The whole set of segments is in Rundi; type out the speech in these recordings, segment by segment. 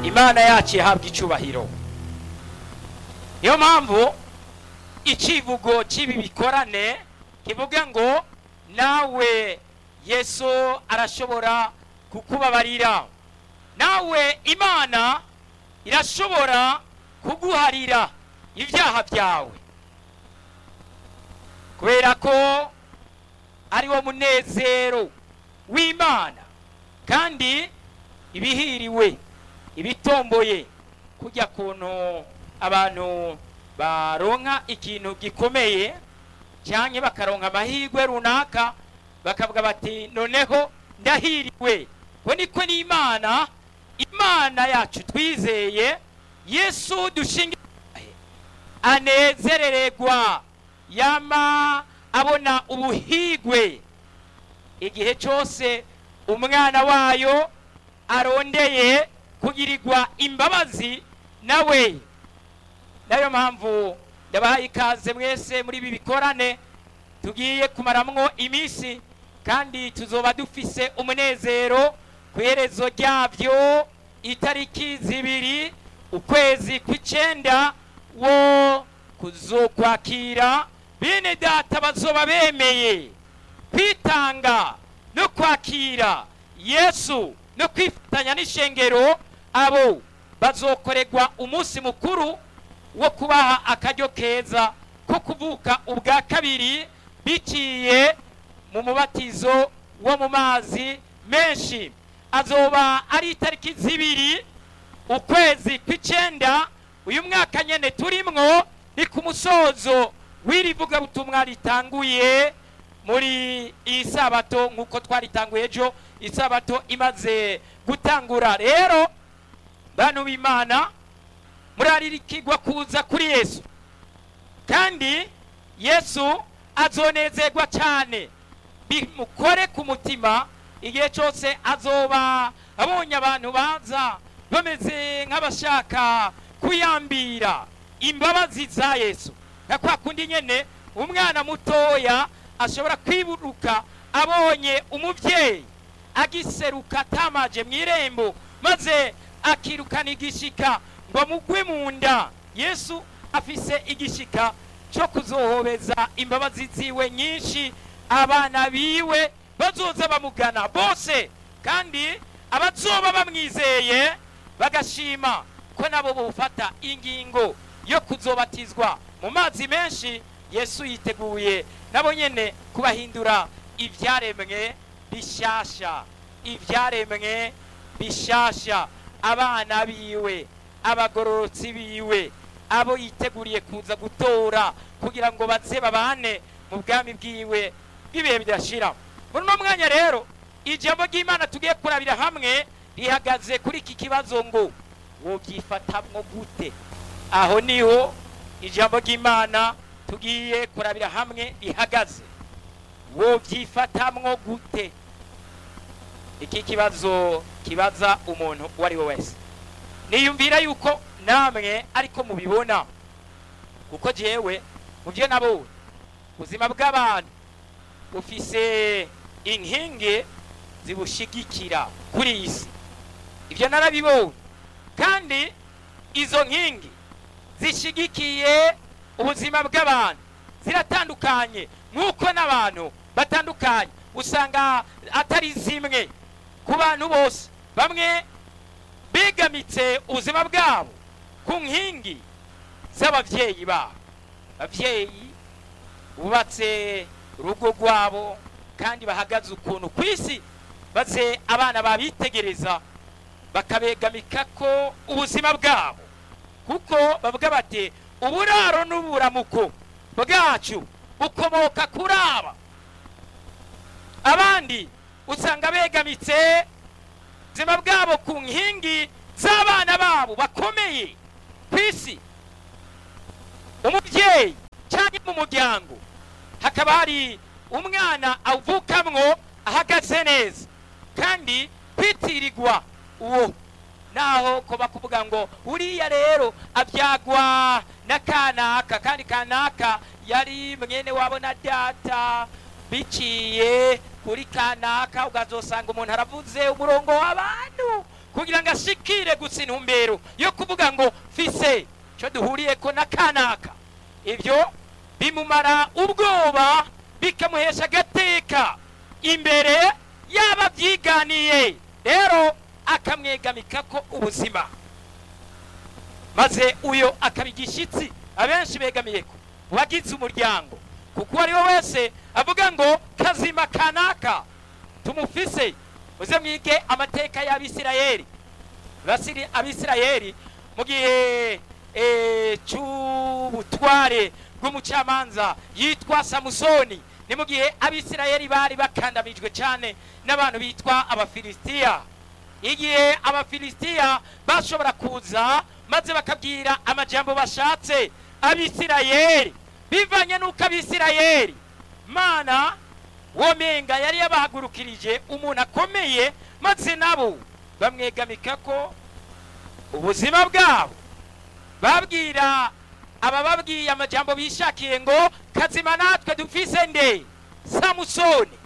imana yacu ihabwa icubahiro niyo mpamvu icivugo cy'ibi bikorane kivuga ngo nawe yesu arashobora kukubabarira nawe imana irashobora kuguharira ibyaha byawe kubera ko ari wo munezero w'imana kandi ibihiriwe ibitomboye kujya kuntu abantu baronka ikintu gikomeye cyangwa bakaronka amahirwe runaka bakavuga bati noneho ndahiriwe ngo niko n'imana imana yacu twizeye yesu dushinga anezerererwa yama abona ubuhigwe igihe cyose umwana wayo arondeye kugirirwa imbabazi nawe nayo mpamvu ndabahaye ikaze mwese muri ibi bikorane tugiye kumaramwo iminsi kandi tuzoba dufise umunezero ku iherezo ryabyo itariki zibiri ukwezi kw'icenda wo kuzokwakira bene data bazoba bemeye kwitanga no kwakira yesu no kwifatanya n'ishengero abo bazokorerwa umunsi mukuru wo kubaha akaryo keza ko kuvuka ubwa kabiri biciye mu mubatizo wo mu mazi menshi azoba ari itariki zibiri ukwezi kw'icenda uyu mwaka nyene turimwo ni ku musozo w'iri vugabutumwa ritanguye muri iyi sabato nk'uko twaritanguye ejo isabato imaze gutangura rero bantu b'imana muraririkirwa kuza kuri yesu kandi yesu azonezerwa cyane bimukore ku mutima igihe cyose azoba abonye abantu baza bameze nk'abashaka kuyambira imbabazi za yesu nka kwa kundi nyene umwana mutoya ashobora kwiburuka abonye umubyeyi agiseruka atamaje mu irembo maze akirukana igishika ngo amugwe mu nda yesu afise igishika cyo kuzohobeza imbabazi ziwe nyinshi abana biwe bazoza bamugana bose kandi abazoba bamwizeye bagashima ko nabo bufata ingingo yo kuzobatizwa mu mazi menshi yesu yiteguye nabo nyene kubahindura ibyaremwe bishasha ibyaremwe bishasha abana biwe abagororotsi biwe abo yiteguriye kuza gutora kugira ngo baze babane mu bwami bwiwe b'ibihe bidashira muri uno mwanya rero ijambo ry'imana tugiye kurabira hamwe rihagaze kuri iki kibazo ngo wobyifatamwo gute aho niho ijambo ry'imana tugiye kurabira hamwe rihagaze wobyifatamwo gute iki kibazo kibaza umuntu uwo ari we wese niyumvira yuko namwe ariko mubibona kuko jewe mu byo nabonye ubuzima bw'abantu bufise inkingi zibushigikira kuri iyi si ibyo narabibonye kandi izo nkingi zishigikiye ubuzima bw'abantu ziratandukanye nk'uko n'abantu batandukanye usanga atari zimwe ku bantu bose bamwe begamitse ubuzima bwabo ku nkingi z'ababyeyi babo ababyeyi bubatse urugo rwabo kandi bahagaze ukuntu ku isi maze abana babitegereza bakabegamika ko ubuzima bwabo kuko bavuga bati uburaro n'uburamuko bwacu bukomoka kuri aba abandi usanga begamitse ubuzima bwabo ku nkingi z'abana babo bakomeye ku isi umubyeyi cyangwa mu muryango hakaba hari umwana avukamwo ahagaze neza kandi kwitirirwa uwo naho ko bakuvuga ngo uriya rero abyagwa na kanaka kandi kanaka yari mwene wabo na data biciye kuri kanaka ukazosanga umuntu aravuze umurongo w'abantu kugira ngo bashikire gusa intumbero yo kuvuga ngo fise cyo duhuriyeko na kanaka ibyo bimumara ubwoba bikamuhesha agateka imbere yaba byiganiye rero akamwegamikako ubuzima maze uyo akaba igishyitsi abenshi begamiyeko wagize umuryango kuko uwo ari we wese avuga ngo kazima kanaka tumufise muze mwige amateka y'abisirayeli Basiri- abisirayeli mu gihe eh, cy'ubutware bw'umucamanza yitwa samusoni ni mu gihe abisirayeli bari bakandamijwe cyane n'abantu bitwa abafilisitiya igihe abafilisitiya bashobora kuza maze bakabwira amajambo bashatse abisirayeli bivanye n'uko abisirayeli mana womenga yari yabahagurukirije umuntu akomeye maze nabo bamwegamika ko ubuzima bwabo babwira abababwiye amajambo bishakiye ngo kazima natwe dufise nde samusoni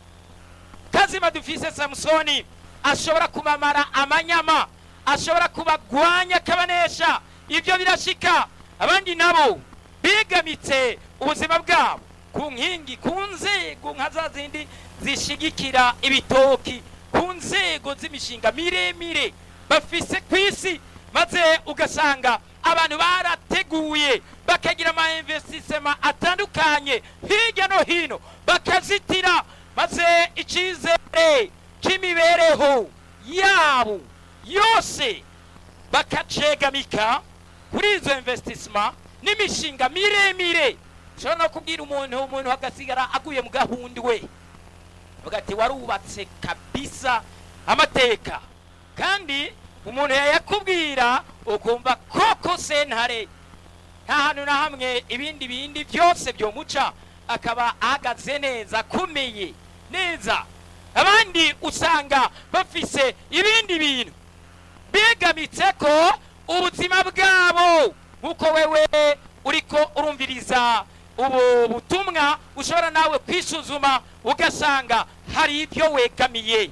kazima dufise samusoni ashobora kubamara amanyama ashobora kubagwanya akabanesha ibyo birashika abandi nabo bigamitse ubuzima bwabo ku nkingi ku nzego nka za zindi zishigikira ibitoki ku nzego z'imishinga miremire bafise ku isi maze ugasanga abantu barateguye bakagira ama investisema atandukanye hirya no hino bakazitira maze icyizere cy'imibereho yabo yose bakacegamika kuri izo investisema n'imishinga miremire ushobora no kubwira umuntu umuntu agasigara aguye mu gahundi we avuga ati warubatse kabisa amateka kandi umuntu yayakubwira ukumva koko sentare nta hantu na hamwe ibindi bindi byose byomuca akaba ahagaze neza akomeye neza abandi usanga bafise ibindi bintu bigamitse ko ubuzima bwabo nk'uko wewe uriko urumviriza ubu butumwa ushobora nawe kwisuzuma ugasanga hari ibyo wegamiye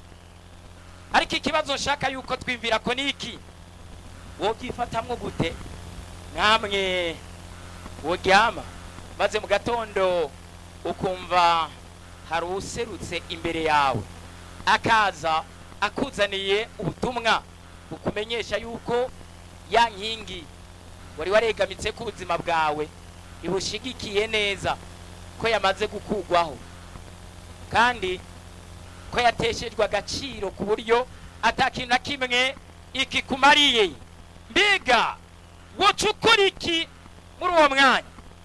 ariko ikibazo nshaka yuko twimvira ko ni iki wobyifatamwo gute namwe woryama maze mu gatondo ukumva hari userutse imbere yawe akaza akuzaniye ubutumwa bukumenyesha yuko ya nkingi wari waregamitse ku buzima bwawe ibushigikiye neza ko yamaze gukugwaho kandi ko yateshejwe agaciro ku buryo atakintu na kimwe ikikumariye mbega woca ukora iki muri uwo mwanya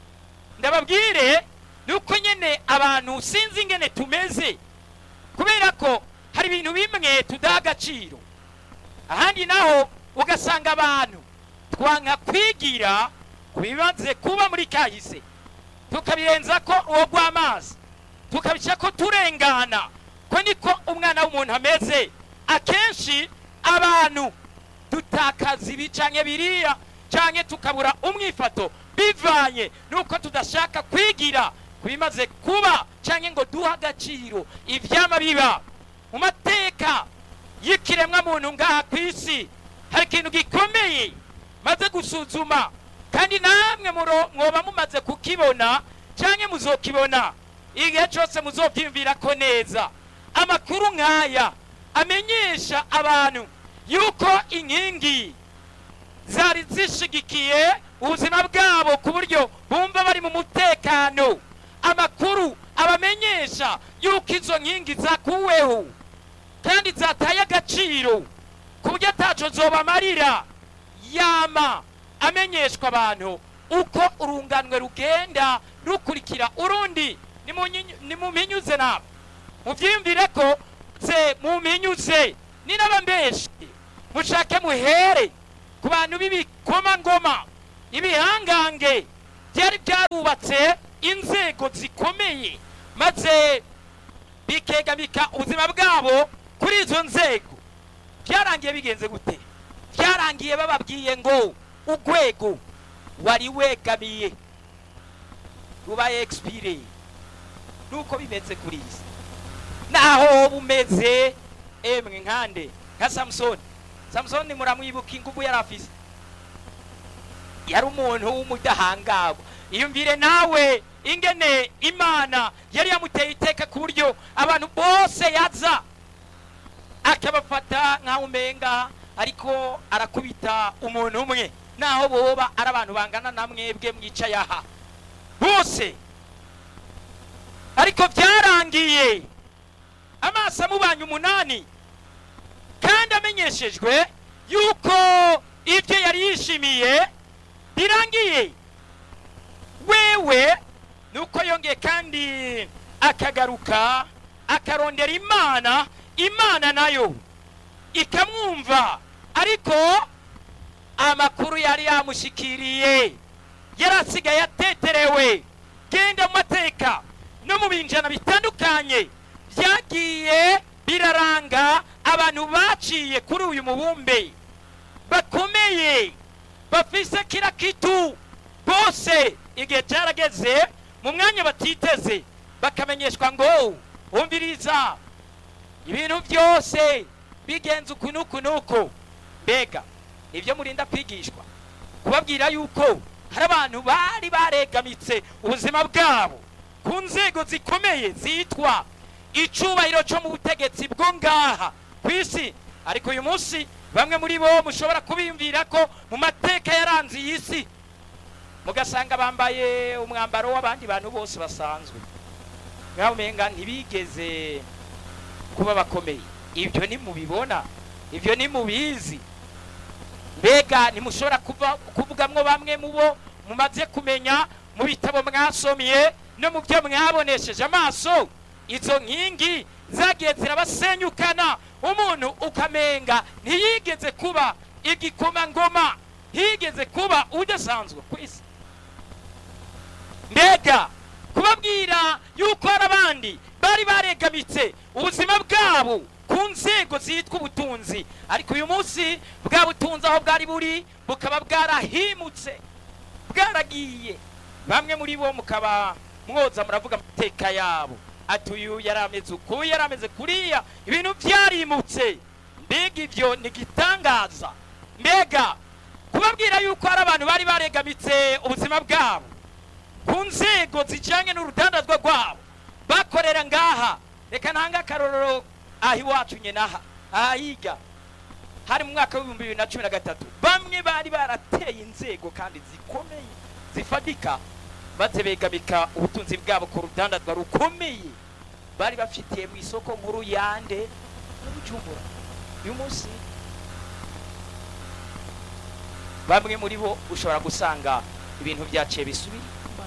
ndababwire ni uko nyine abantu sinzi ingene tumeze kubera ko hari ibintu bimwe tudaha agaciro ahandi naho ugasanga abantu twanka kwigira ku bimaze kuba muri kahise tukabirenza ko uwo rw'amazi tukabica ko turengana ko niko umwana w'umuntu ameze akenshi abantu dutakaza ibi canke biriya canke tukabura umwifato bivanye nuko tudashaka kwigira ku bimaze kuba canke ngo duhe agaciro ivyama biba mu mateka y'ikiremwa muntu ngaha ku isi hari ikintu gikomeye maze gusuzuma kandi namwe muro- mwoba mumaze kukibona canke muzokibona igihe cyose muzobyiyumvira ko neza amakuru nk'aya amenyesha abantu yuko inkingi zari zishigikiye ubuzima bwabo ku buryo bumva bari mu mutekano amakuru abamenyesha yuko izo nkingi zakuweho kandi zataye agaciro ku buryo ataco zobamarira yama amenyeshwa abantu uko urunganwe rugenda rukurikira urundi nimunyi- nimuminyuze nabo muvyiyumvire ko se muminyuze ni n'abambeshi mushake muhere ku bantu b'ibikomangoma ibihangange byari byarubatse inzego zikomeye maze bikegamika ubuzima bwabo kuri izo nzego byarangiye bigenze gute byarangiye bababwiye ngo urwego wari wegamiye rubaye expire nuko bimeze kuri iyi si naho bumeze emwe nkande nka samusoni samusoni muramwibuka inguvu yari afise yari umuntu w'umudahangarwa iyumvire nawe ingene imana yari yamuteye iteka ku buryo abantu bose yaza akabafata nk'aho umenga ariko arakubita umuntu umwe naho boba ari abantu bangana na mwebwe mwicaye aha bose ariko byarangiye amaso amubanye umunani kandi amenyeshejwe yuko ibyo yari yishimiye birangiye wewe nuko yongeye kandi akagaruka akarondera imana imana nayo ikamwumva ariko amakuru yari yamushikiriye yari asigaye ateterewe genda mu mateka no mu binjana bitandukanye byagiye biraranga abantu baciye kuri uyu mubumbe bakomeye bafise kira kitu bose igihe cyarageze mu mwanya batiteze bakamenyeshwa ngo wumviriza ibintu byose bigenze uku n'uku n'uku mbega ibyo murinda kwigishwa kubabwira yuko hari abantu bari baregamitse ubuzima bwabo ku nzego zikomeye zitwa icubahiro cyo mu butegetsi bwo ngaha ku isi ariko uyu munsi bamwe muri bo mushobora kubiyumvira ko mu mateka yaranze iyi si mugasanga bambaye umwambaro w'abandi bantu bose basanzwe nk'aho umenga ntibigeze kuba bakomeye ibyo nimubibona ibyo nimubizi mbega ntimushobora kuvugamwo bamwe mu bo mumaze kumenya mu bitabo mwasomye no mu byo mwabonesheje amaso izo nkingi zagiye zirabasenyukana umuntu ukamenga ntiyigeze kuba igikomangoma higeze kuba udasanzwe ku isi mbega kubabwira yuko hari abandi bari baregamitse ubuzima bwabo ku nzego zitwa ubutunzi ariko uyu munsi bwa butunzi aho bwari buri bukaba bwarahimutse bwaragiye bamwe muri bo mukaba mwoza muravuga amateka yabo ati uyu yari ameze uku yari ameze kuriya ibintu byarimutse mbega ibyo ni igitangaza mbega kubabwira yuko hari abantu bari baregamitse ubuzima bwabo ku nzego zijyanye n'urudandazwa rwabo bakorera ngaha reka ntange akarorero aha iwacu nyenaha ahiga hari mu mwaka w'ibihumbi bibiri na cumi na gatatu bamwe bari barateye inzego kandi zikomeye zifadika maze begamika ubutunzi bwabo ku rudandazwa rukomeye bari bafitiye mu isoko nkuru yande n'ubujumbura uyu munsi bamwe muri bo ushobora gusanga ibintu byaciye bisubira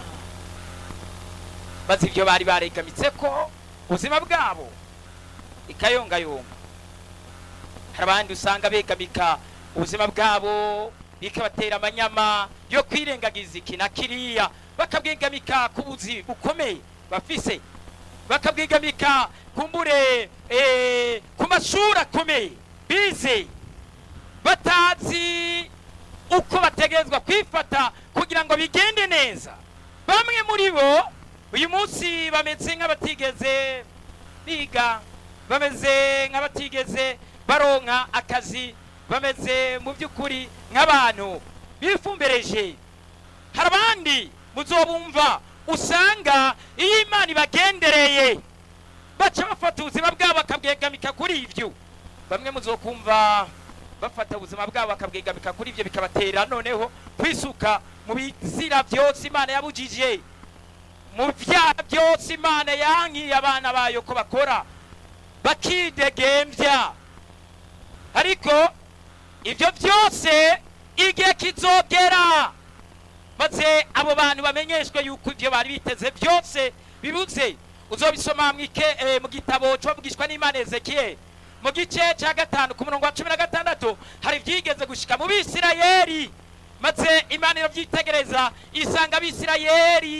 maze ibyo bari baregamitse ko ubuzima bwabo ikayongayonga hari abandi usanga begamika ubuzima bwabo bikabatera amanyama yo kwirengagiza iki na kiriya bakabwegamika ku buzi bukomeye bafise bakabwegamika kumbure ku mashuri akomeye bize batazi uko bategerezwa kwifata kugira ngo bigende neza bamwe muri bo uyu munsi bameze nk'abatigeze biga bameze nk'abatigeze baronka akazi bameze mu by'ukuri nk'abantu bifumbereje hari abandi muzobumva usanga iyo imana ibagendereye baca bafata ubuzima bwabo bakabwegamika kuri ibyo bamwe muzokumva bafata ubuzima bwabo bakabwegamika kuri ibyo bikabatera noneho kwisuka mu bizira byose imana yabujije mu byaha byose imana yankiye abana bayo ko bakora bakidegembya ariko ibyo byose igihe kizogera maze abo bantu bamenyeshwe yuko ibyo bari biteze byose bibuze uzobisoma mu gitabo cyobwishwa n'imana ezekiyeli mu gice cya gatanu ku murongo wa cumi na gatandatu hari ibyigeze gushika mu bisirayeri maze imana irabyitegereza isanga abisirayeri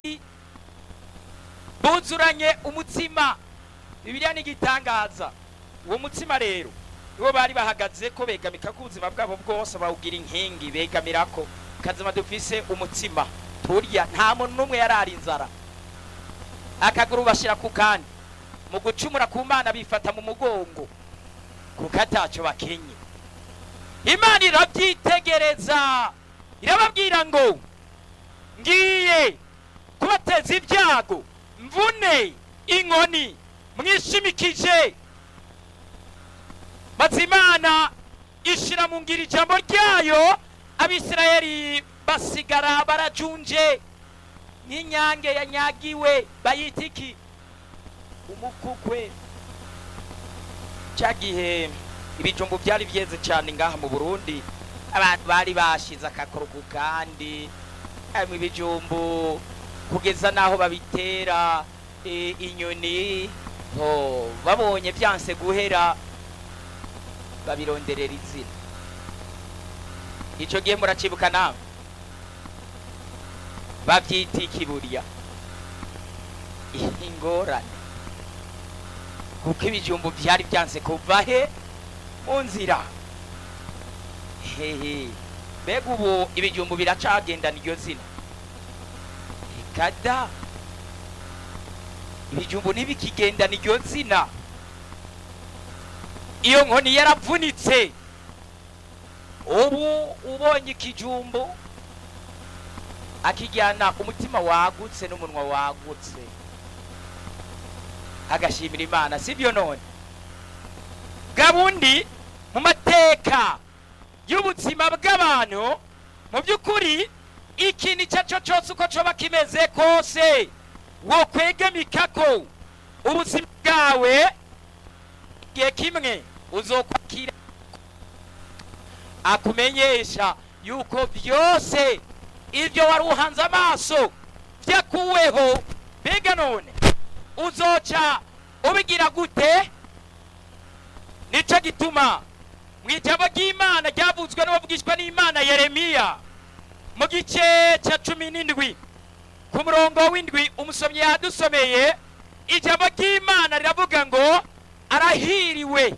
buzuranye umutsima bibiliya ni igitangaza uwo mutsima rero niwo bari bahagaze ko begamika ko ubuzima bwabo bwose bawugira inkingi begamira ko kazima dufise umutsima turya nta muntu n'umwe yarara inzara akaguru bashyira ku kandi mu gucumura ku mana bifata mu mugongo kuko atacyo bakenye imana irabyitegereza irababwira ngo ngiye kubateza ibyago mvune inkoni mwishimikije maze imana ishira mu ngira ijambo ryayo abisirayeli basigara barajunje nk'inyange yanyagiwe bayita iki umukukwe cya gihe ibijumbu byari byeze cyane ngaha mu burundi abantu bari bashize akakoro ku kandi harimo ibijumbu kugeza n'aho babitera e, inyoni ho babonye byanse guhera babironderera izina icyo gihe muracibuka nawe babyita ikiburiya ingorane kuko ibijumbu byari byanse kuva he mu nzira hehe mbega ubu ibijumbu biracagendana iryo zina ikada ibijumbu ntibikigendana iryo zina iyo nkoni yaravunitse ubu ubonye ikijumbu akijyana umutima wagutse n'umunwa wagutse agashimira imana sibyo none gabundi mu mateka y'ubuzima bw'abantu mu by'ukuri ikintu icyo ari cyo cyose uko coba kimeze kose wo kwegamika ko ubuzima bwawe igihe kimwe uzokwakira akumenyesha yuko byose ibyo wari uhanze amaso byakuweho mbega none uzoca ubigira gute nicyo gituma mu ijambo ry'imana ryavuzwe n'uwavugishwa n'imana yeremiya mu gice cya cumi n'indwi ku murongo w'indwi umusomyi yadusomeye ijambo ry'imana riravuga ngo arahiriwe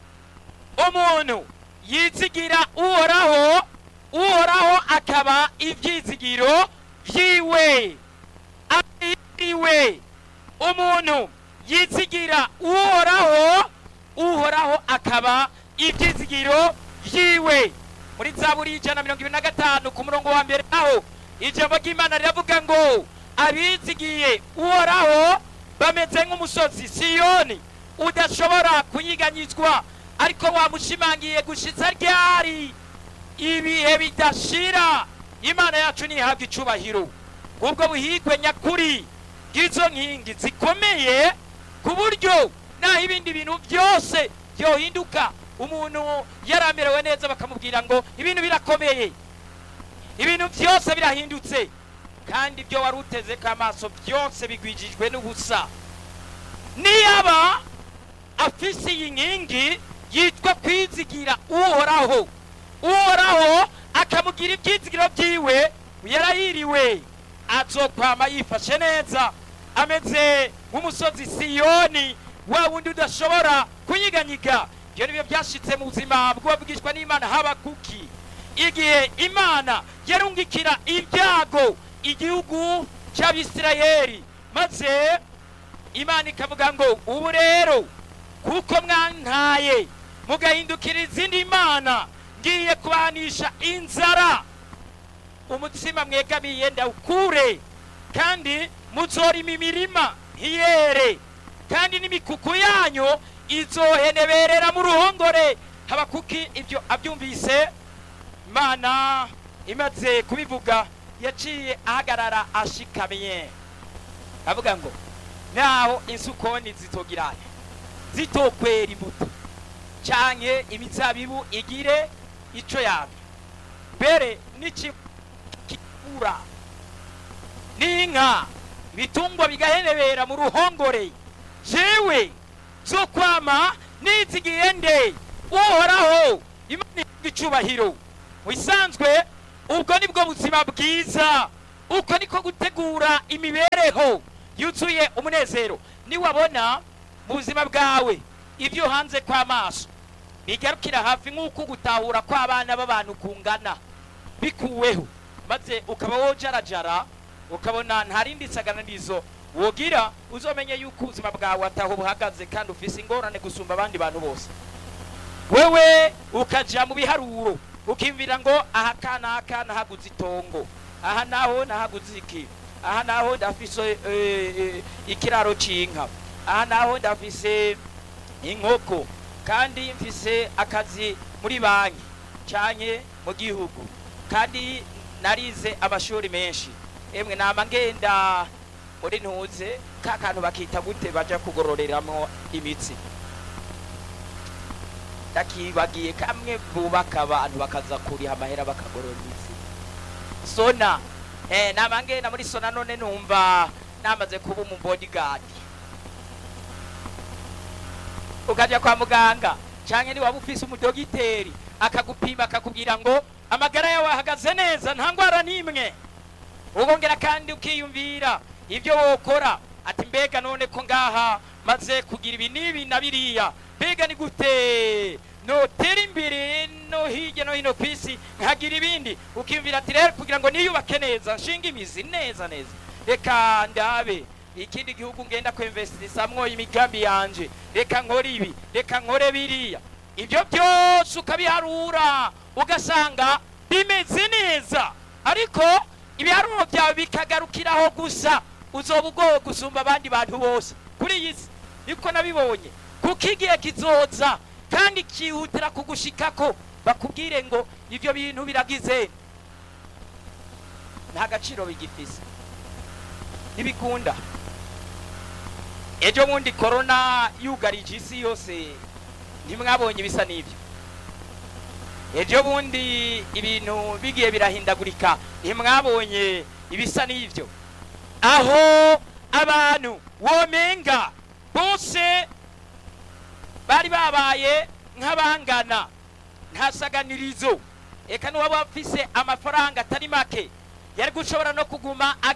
umuntu yizigira uhoraho uhoraho akaba ibyizigiro byiwe arahiriwe umuntu yizigira uhoraho uhoraho akaba ibyizigiro byiwe muri zaburi ijana na mirongo ibiri na gatanu ku murongo wa mbere aho ijambo ry'imana riravuga ngo abizigiye uhoraho bameze nk'umusozi siyoni udashobora kunyiganyizwa ariko wamushimangiye gushitsa ryari ibihe bidashira imana yacu ntihabwa icubahiro ubwo buhigwe nyakuri bw'izo nkingi zikomeye ku buryo naho ibindi bintu byose byohinduka umuntu yaramerewe neza bakamubwira ngo ibintu birakomeye ibintu byose birahindutse kandi ibyo wari uteze ko amaso byose bigwijijwe n'ubusa niyaba afise iyi nkingi yitwa kwizigira uhoraho uhoraho akamugira ibyizigiro byiwe yarahiriwe azokwama yifashe neza ameze nk'umusozi siyoni wa wundi udashobora kunyiganyiga ibyo nibyo byashitse mu buzima bw'uwavugishwa n'imana habakuki igihe imana yarungikira ibyago igihugu cy'abisirayeli maze imana ikavuga ngo ubu rero kuko mwantaye mugahindukira izindi mana ngiye kubanisha inzara umutsima mwegamiye ndawukure kandi muzorima imirima ntiyere kandi n'imikuku yanyu izoheneberera mu ruhongore habakuki ibyo abyumvise imana imaze kubivuga yaciye ahagarara ashikamye avuga ngo naho insukoni zitogirane zitokwera imbuto canke imizabibu igire ico yabyo mbere n'ikibura n'inka ibitungwa bigahenebera mu ruhongore jewe zo kwama nizigiye nde uhoraho imana ihabwa icubahiro mu bisanzwe ubwo nibwo buzima bwiza uko niko gutegura imibereho yuzuye umunezero niwabona mu buzima bwawe ibyo hanze kw'amaso bigarukira hafi nk'uko gutahura kw'abana b'abantu kungana bikuweho maze ukaba wojarajara ukabona nta rindi saganirizo wogira uzomenye yuko ubuzima bwawe ataho buhagaze kandi ufise ingorane gusumba abandi bantu bose wewe ukaja mu biharuro ukiyumvira ngo aha kanaka nahaguze itongo aha naho nahaguze iki aha naho ndafise eh, eh, ikiraro c'inka aha naho ndafise inkoko kandi mfise akazi muri banki canke mu gihugu kandi narize amashuri menshi emwe nama ngenda muri ntuze ka kantu bakita gute baja kugororeramwo imitsi ndakibagiye kamwe bubaka abantu bakaza kuriha amahera bakagorora imitsi sona eh, nama ngenda muri sona none numva namaze kuba umu bodyguard ukaja kwa muganga canke ni waba ufise umudogiteri akagupima akakubwira ngo amagara yawe ahagaze neza nta ngwara n'imwe ukongera kandi ukiyumvira ibyo wokora ati mbega none ko ngaha maze kugira ibi n'ibi na biriya mbega ni gute notera imbere no hirya no hino ku isi nkagira ibindi ukiyumvira ati rero kugira ngo niyubake neza nshinga imizi neza neza reka ndabe ikindi gihugu ngenda kwemvestisamwo imigambi yanje reka nkore ibi reka nkore biriya ibyo byose ukabiharura ugasanga bimeze neza ariko ibiharuro byawe bikagarukiraho gusa uzoba ugowe gusumba abandi bantu bose kuri iyi si niko nabibonye kuko igihe kizoza kandi kihutira kugushikako bakubwire ngo ibyo bintu biragize nta gaciro bigifise ntibikunda ejo bundi korona yugarije isi yose ntimwabonye ibisa n'ibyo ejo bundi ibintu bigiye birahindagurika ntimwabonye ibisa n'ibyo aho abantu womenga bose bari babaye nk'abangana nta saganirizo eka n'uwaba afise amafaranga atari make yari gushobora no kuguma